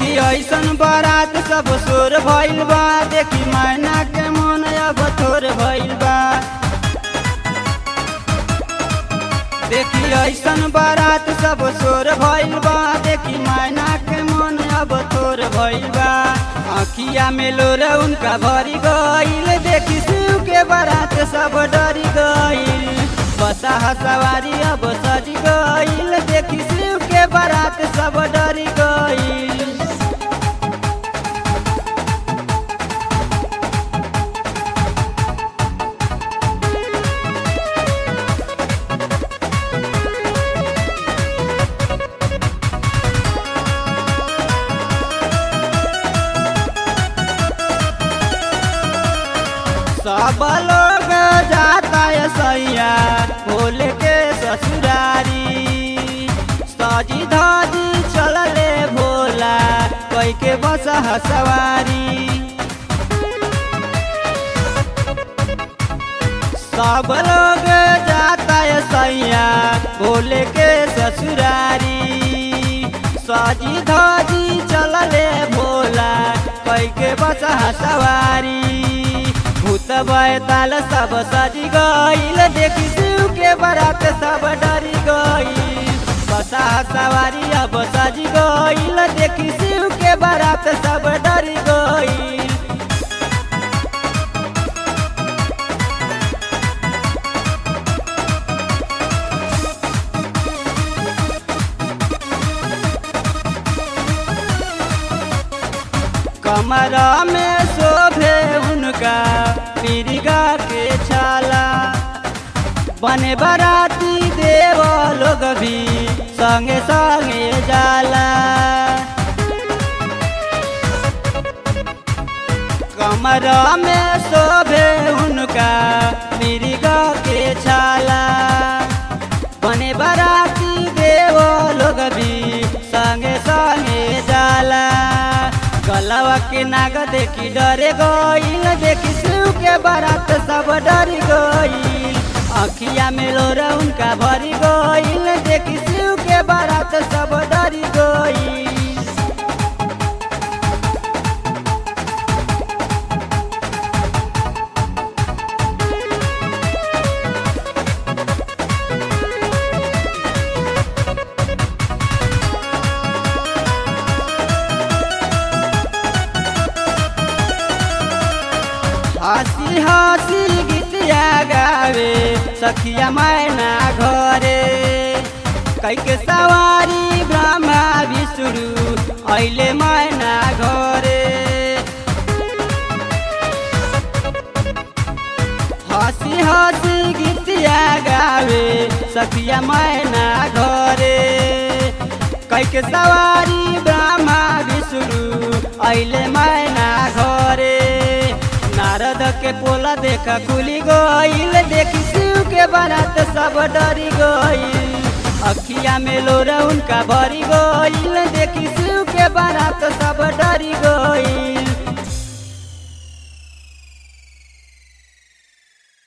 देखी ऐसन बारात सब सोर भइल बा देखी मैना के मन अब थोर भइल बा देखी ऐसन बारात सब सोर भइल बा देखी मैना के मन अब थोर भइल बा अखिया में लोर उनका भरी गईल देखी शिव के बारात सब डरी गईल बसा सवारी अब सज गईल देखी शिव के बारात सब डरी गईल सब लोग जाता है सैया भोले के ससुरारी सजी धजी चलले भोला कोई के बस सवारी सब लोग जाता है सैया भोले के ससुरारी सजी धजी चलले भोला कोई के बस सवारी भूत बैताल सब सजी गईल देखी शिव के बारात सब डरी गईल बसा सवारी अब सजी गईल देखी शिव के बारात सब डरी गईल कमरा में शोभे उनका मिर्गा के छाला बने बराती देव लोग भी संगे संगे जाला कमरा में शोभे उनका मिर्गा के छाला बने बराती देव लोग भी संगे संगे जाला गलवा के नाग देखी डरे गईल देखी शिव के बारात सब डरी गईल अखिया में लोर उनका भरी गईल देखी शिव के बारात सब डरी गईल हंसी हंसी गीतिया गावे सखिया मैना घरे कैके सवारी ब्रह्मा विष्णु ऐले मैना घरे हंसी हंसी गीतिया गावे सखिया मैना घरे कैके सवारी ब्रह्मा विष्णु ऐले मैना घरे नारद के पोला देखा खुली गईल देखी शिव के बारात सब डरी गईल अखिया में लोरा उनका भरी गईल देखी शिव के बारात सब डरी गईल